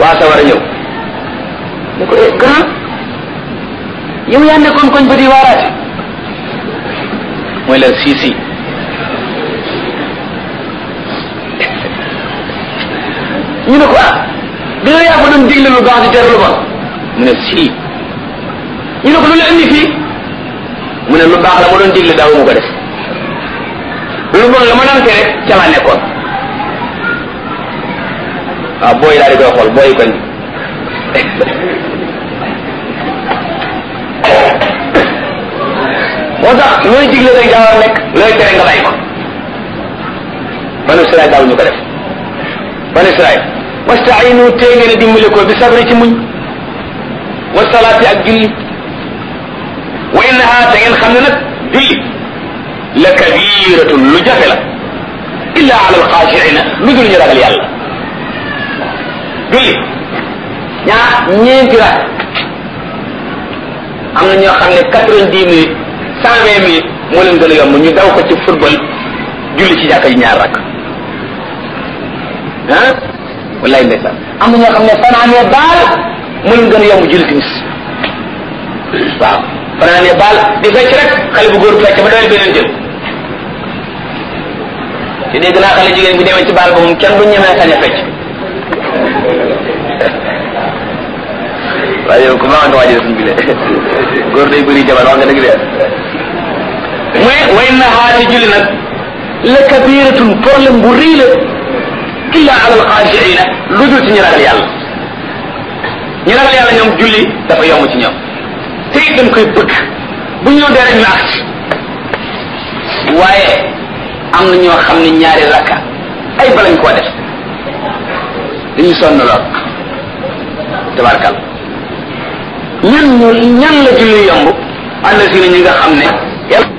waa sa war a ñëw ne ko eh grand yow yaa nekkoon koñ ba di waaraate mooy leen sii sii ñu ne ko ah di nga yaa ko doon digle lu baax di tere lu bon mu ne sii ñu ne ko lu la indi fii mu ne lu baax la ma doon digle daaw mu ko def lu bon la ma doon tere ca laa nekkoon waaw booy daal di koy xool booy koñ moo tax looy digle rek daa war a nekk looy tere nga bàyyi ko banu Israël daaw ñu ko def banu Israël wastainu tee ngeen a dimbale ko bi sabri ci muñ wa salaati ak julli wa innaha te ngeen xam ne nag julli la kabiratun lu jafe la illa ala alxaashiina lu dul ñu ragal yàlla julli ñaa ñeenti rak am na ñoo xam ne quatre-vingt-dix minutes cent vingt minutes moo leen gën a yomb ñu daw ko ci football julli ci jàkka ji ñaar rak ah wallahi ndeysaan am na ñoo xam ne fanaanee baal moo leen gën a yomb julli timis waaw fanaanee baal di fecc rek xale bu góor fecc ba doy beneen jël te dégg naa xale jigéen bi demee ci baal ba moom kenn du ñemee sañ a fecc waaye yow ku baax nga waajal suñ bi le góor day bëri jabar wax nga dëgg de muy way na xaati julli nag la kabiratun problème bu rëy la illa ala alxaashiina lu dul ci ñu ragal yàlla ñu ragal yàlla ñoom julli dafa yomb ci ñoom te it dañ koy bëgg bu ñëw dee rek ñu agsi waaye am na ñoo xam ne ñaari rakka ay balañ koo def dañu sonn lool tabarkal ñan ñu ñan la julli yomb ànd si ñi nga xam ne yàlla